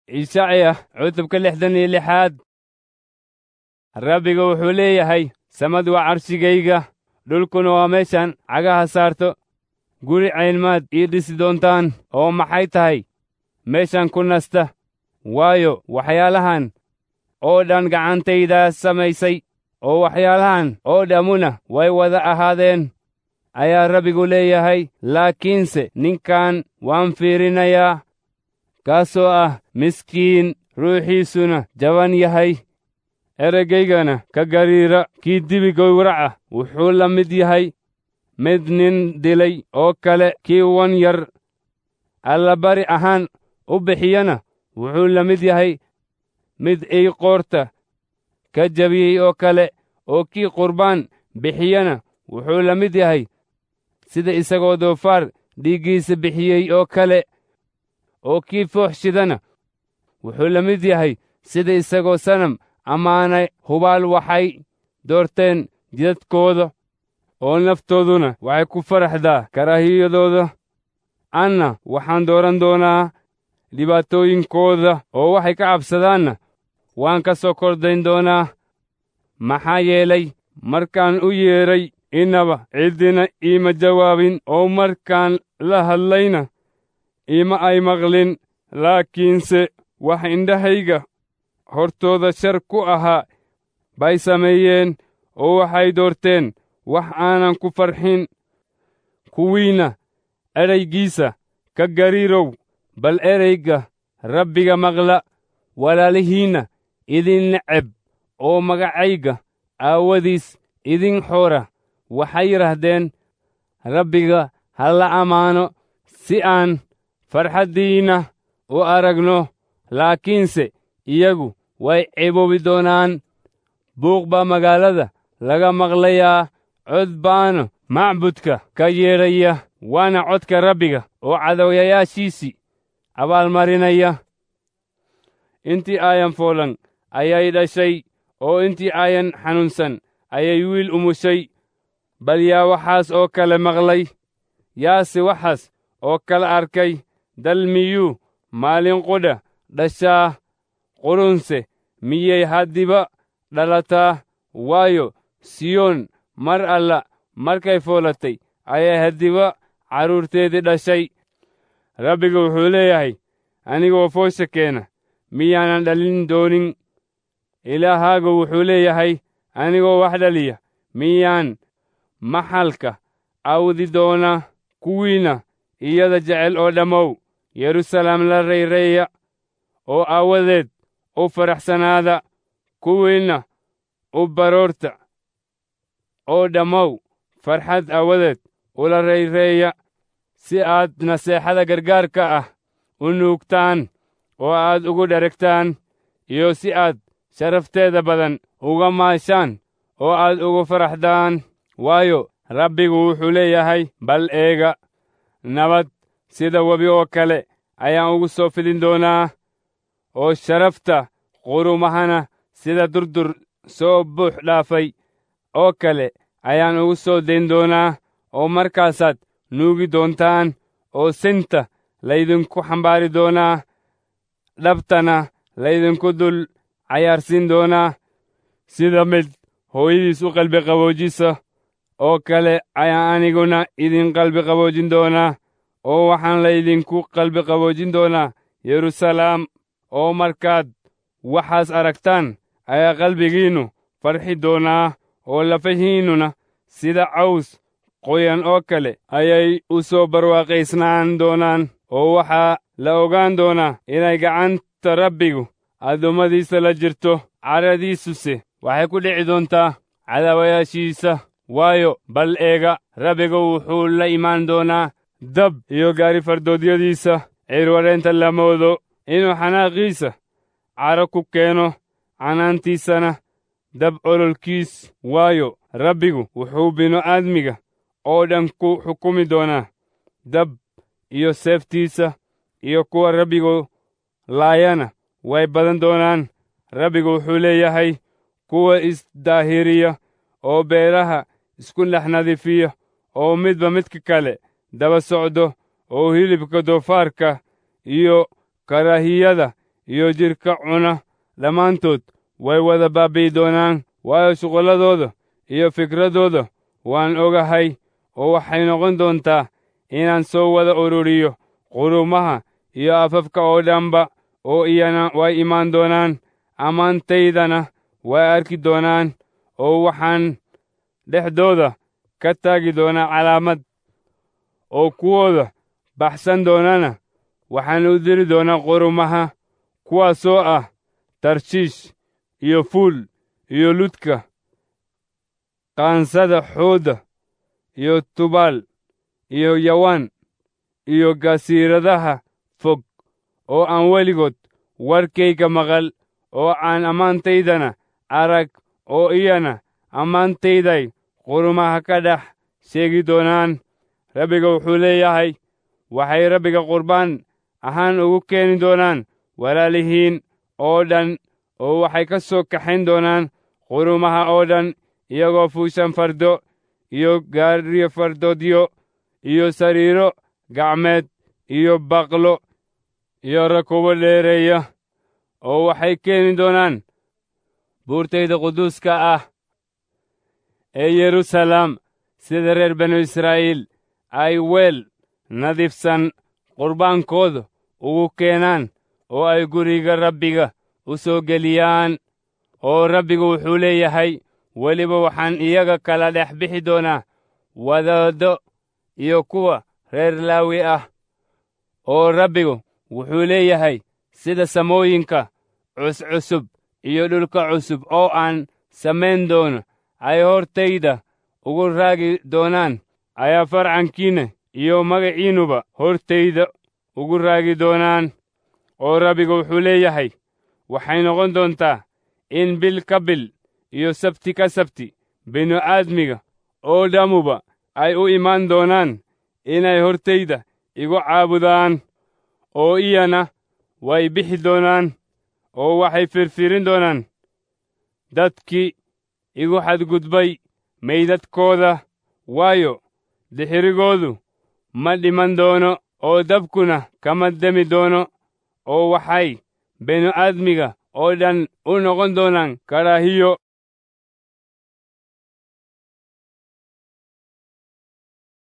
ishacya cutubka lixdan iyo lixaad rabbiga wuxuu leeyahay samad waa carshigayga dhulkuna waa meeshaan cagaha saarto guri caynmaad ii dhisi doontaan oo maxay tahay meeshaan ku nasta waayo waxyaalahan oo dhan gacantaydaa samaysay oo waxyaalahan oo dhammuna way wada ahaadeen ayaa rabbigu leeyahay laakiinse ninkan waan fiirinayaa kaasoo ah miskiin ruuxiisuna jaban yahay eragaygana ka gariira kii dibi gowraca wuxuu la mid yahay mid nin dilay oo kale kii wan yar allabari ahaan u bixiyana wuxuu la mid yahay mid ey qoorta ka jabiyey oo kale oo kii qurbaan bixiyana wuxuu la mid yahay sida isagoo doofaar dhiiggiisa bixiyey oo kale oo kii foox shidana wuxuu la mid yahay sida isagoo sanam ammaanay hubaal waxay doorteen jidadkooda oo naftooduna waxay ku faraxdaa karaahiyadooda anna waxaan dooran doonaa dhibaatooyinkooda oo waxay ka cabsadaanna waan ka soo kordayn doonaa maxaa yeelay markaan u yeedhay innaba ciddina iima jawaabin oo markaan la hadlayna iima ay maqlin laakiinse wax indhahayga hortooda shar ku ahaa bay sameeyeen oo waxay doorteen wax aanan ku farxin kuwiinna eraygiisa ka gariirow bal erayga rabbiga maqla walaalihiinna idin neceb oo magacayga aawadiis idin xoora waxay yidhaahdeen rabbiga ha la ammaano si aan farxaddiinna u aragno laakiinse iyagu way ceeboobi doonaan buuq baa magaalada laga maqlayaa cod baana macbudka ka yeedhaya waana codka rabbiga oo cadowyayaashiisii abaalmarinaya intii aayan foolan ayay dhashay oo intii aayan xanuunsan ayay wiil umushay bal yaa waxaas oo kale maqlay yaase waxaas oo kale arkay dal miyuu maalin qudha dhashaa qurunse miyay haddiba dhalataa waayo siyoon mar alla markay foolatay ayay haddiba carruurteedii dhashay rabbiga wuxuu leeyahay anigoo foosha keena miyaanan dhalin doonin ilaahaagu wuxuu leeyahay anigoo wax dhaliya miyaan maxalka awdi doona kuwiinna iyada jecel oo dhammow yeruusalaam la rayreeya oo aawadeed u faraxsanaada kuwiinna u baroorta oo dhammow farxad aawadeed ula rayreeya si aad naseexada gargaarka ah u nuugtaan oo aad ugu dheregtaan iyo si aad sharafteeda badan uga maashaan oo aad ugu faraxdaan waayo rabbigu wuxuu leeyahay bal eega nabad sida webi oo kale ayaan ugu soo fidin doonaa oo sharafta qurumahana sida durdur soo buux dhaafay oo kale ayaan ugu soo dayn doonaa oo markaasaad nuugi doontaan oo sinta laydinku xambaari doonaa dhabtana laydinku dul cayaarsiin doonaa sida mid hooyadiis u qalbi qaboojisa oo kale ayaan aniguna idin qalbi qaboojin doonaa oo waxaan laydinku qalbi qaboojin doonaa yeruusalaam oo markaad waxaas aragtaan ayaa qalbigiinnu farxi doonaa oo lafahiinnuna sida caws qoyan oo kale ayay u soo barwaaqaysnaan doonaan oo waxaa la ogaan doonaa inay gacanta rabbigu addoommadiisa la jirto caradiisuse waxay ku dhici doontaa cadaawayaashiisa waayo bal eega rabbiga wuxuu la imaan doonaa dab iyo gaari fardoodyadiisa cirwadheenta la moodo inuu xanaaqiisa caro ku keeno canaantiisana dab ololkiis waayo rabbigu wuxuu binu-aadmiga oo dhan ku xukumi doonaa dab iyo seeftiisa iyo kuwa rabbigu laayana way badan doonaan rabbigu wuxuu leeyahay kuwa isdaahiriya oo beeraha isku dhex nadiifiya oo midba midka kale daba socdo oo hilibka doofaarka iyo karaahiyada iyo jidhka cuna dhammaantood way wada baabi'i doonaan waayo shuqulladooda iyo fikradooda waan ogahay oo waxay noqon doontaa inaan soo wada ururiyo qurumaha iyo afafka oo dhanba oo iyana way imaan doonaan ammaantaydana way arki doonaan oo waxaan dhexdooda ka taagi doonaa calaamad oo kuwooda baxsan doonana waxaan u diri doonaa qurumaha kuwaasoo ah tarshiish iyo fuul iyo ludka qaansada xoodda iyo tubaal iyo yawaan iyo gasiiradaha fog oo aan weligood warkayga maqal oo aan ammaantaydana arag oo iyana ammaantayday qurumaha ka dhex sheegi doonaan rabbiga wuxuu leeyahay waxay rabbiga qurbaan ahaan ugu keeni doonaan walaalihiin oo dhan oo waxay ka soo kaxayn doonaan qurumaha oo dhan iyagoo fuushan fardo iyo gaariyo fardoodyo iyo sariiro gacmeed iyo baqlo iyo rakubo dheereeya oo waxay keeni doonaan buurtayda quduuska ah ee yeruusalaam sida reer banu israa'iil ay weel nadiifsan qurbaankooda ugu keenaan oo ay guriga rabbiga u soo geliyaan oo rabbigu wuxuu leeyahay weliba waxaan iyaga kala dhex bixi doonaa wadaaddo iyo kuwa reer laawi ah oo rabbigu wuxuu leeyahay sida samooyinka cuscusub iyo dhulka cusub oo aan samayn doono ay hortayda ugu raagi doonaan ayaa farcankiinna iyo magaciinnuba hortayda ugu raagi doonaan oo rabbigu wuxuu leeyahay waxay noqon doontaa in bil ka bil iyo sabti ka sabti binu-aadmiga oo dhammuba ay u imaan doonaan inay hortayda igu caabudaan oo iyana way bixi doonaan oo waxay firfirin doonaan dadkii igu xadgudbay maydadkooda waayo dixirigoodu ma dhiman doono oo dabkuna kama demi doono oo waxay binu-aadmiga oo dhan u noqon doonaan karaahiyo